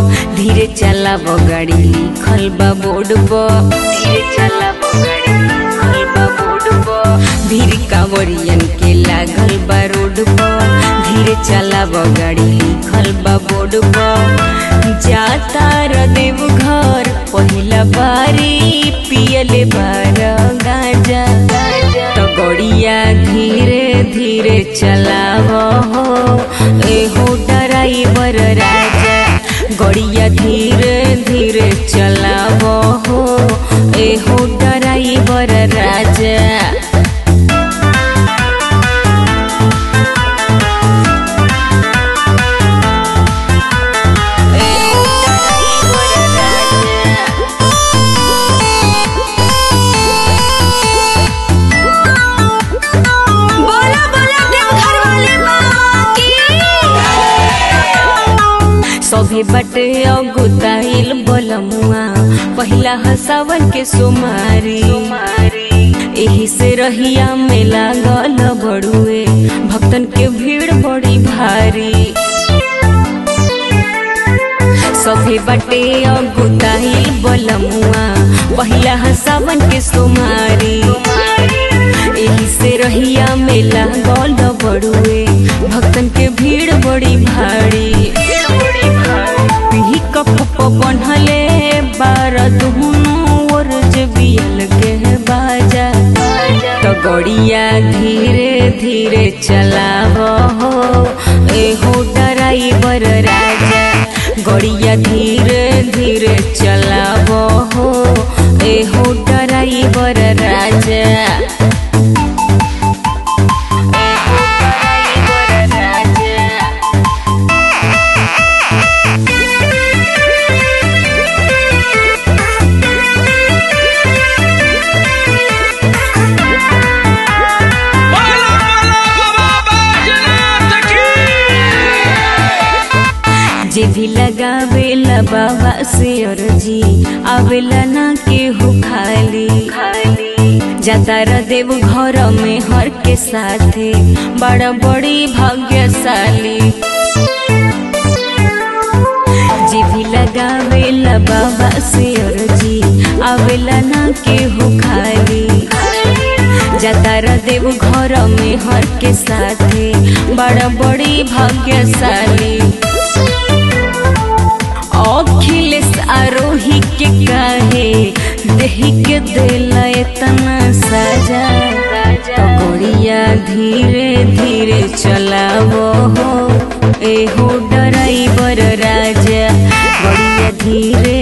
धीरे चलाब गाड़ी लिखल बा बोर्ड पर धीरे चलाब गाड़ी लिखल बा बोर्ड पर भीड़ कांवरियन के लागल बा रोड पर धीरे चलाब गाड़ी लिखल बा बोर्ड पर जाता र देव घर पहिला बारी पियले बार गाजा तो गड़िया धीरे धीरे चलाव हो एहो ड्राइवर राजा गड़िया धीरे धीरे चलाव हो एहो ड्राइवर राजा बोला बोला देवघर वाले बाबा की सभी बटे अगुताइल बोलमुआ पहिला हसावन के सुमारी एही से रहिया में लागल बड़ुए भक्तन के भीड़ बड़ी भारी सभी बटे अगुताइल बोलमुआ पहिला हसावन के सुमारी एही से रहिया में लागल बड़ुए भक्तन के भीड़ बड़ी भारी पीही कप बनहले बार दुहनु और बियल के बाजा तो गड़िया धीरे धीरे चलाव हो एहो ड्राइवर राजा गड़िया धीरे धीरे चलाव हो एहो ड्राइवर राजा एहो ड्राइवर राजा बोला बोला बाबा बैजनाथ की जे भी लगावेला बाबा से अर्जी आवेला ना केहू खाली खाली जाता र देव घर में हर के साथे बड़ा बड़ी भाग्यशाली जे भी लगावेला बाबा से अर्जी आवेला ना केहू खाली जाता र देव घर में हर के साथे बड़ा बड़ी भाग्यशाली अखिलेश आरोही के काहे देही के दिला इतना सजा तो गोड़िया धीरे धीरे चलावो हो एहो ड्राइवर राजा गोड़िया धीरे